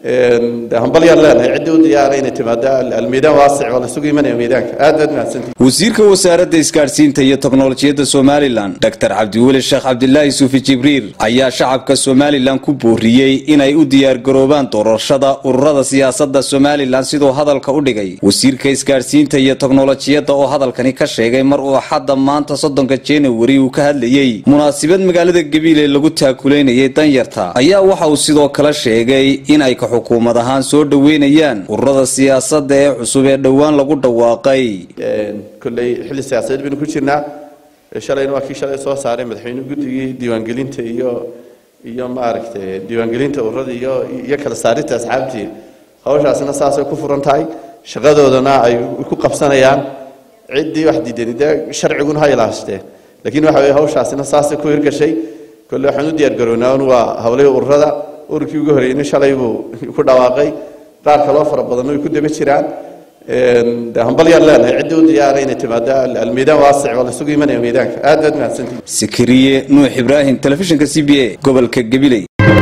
de hambalyaan leenahay ciddii u diyaara inay timaado almiidaan waasic waa la sugu imanaya miidaanka aad baad mahadsantihi wasiirka wasaaradda isgaadhsiinta iyo teknolojiyadda somalilan doctor cabdiweli sheekh cabdilaahi suufi jibriil ayaa shacabka somalilan ku booriyey inay u diyaargaroobaan doorashada ururada siyaasadda somalilan siduu hadalka u dhigay wasiirka isgaadhsiinta iyo teknolojiyadda oo hadalkani ka sheegay mar uu xadda maanta soddonka januari uu ka hadlayey munaasabad magaalada gabiile lagu taakuleynayay danyarta ayaa waxa uu sidoo kale sheegay in ay ka xukuumad ahaan soo dhoweynayaan ururada siyaasadda ee cusub ee dhowaan lagu dhawaaqay kolley xilli siyaasadeed baynu ku jirnaa shalayna waa kii shalay soo saaray madaxweyne guddigii diiwaangelinta iyo iyo maaragtay diiwaangelinta ururada iyo iyo kala saarinta asxaabtii hawshaasna saasay ku furan tahay shaqadoodana ay ku qabsanayaan ciddii wax diidan dee sharciguna ha ilaashteen laakiin waxa weye hawshaasina saasay ku hirgashay kolley waxaan u diyaargarownaa un waa hawlihii ururada ururkii ugu horreeyna shalay buu ku dhawaaqay qaar kaloo fara badan way ku daba jiraan de hambalyaan leenahay ciddii u diyaara inay timaado almiidaan waasic waa la sugu imanaya miidaanka aad baad mahadsantihi sikiriye nuux ibraahim telefishinka c b a gobolka gabiley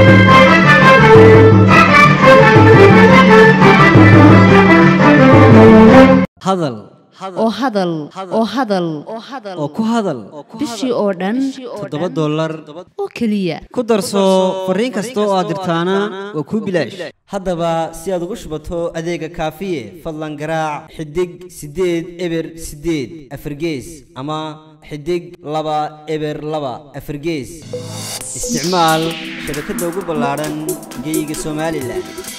hadal oo hadal oo hadal oo ku hadal bishii oo dhan toddoba dollar oo keliya ku darso fariin kasta oo aad dirtaana waa kuu bilaash haddaba si aad ugu shubato adeega kaafiye fadlan garaac xidig siddeed eber siddeed afargees ama xidig laba eber laba afargees isticmaal shabakadda ugu ballaadhan geyga somalilan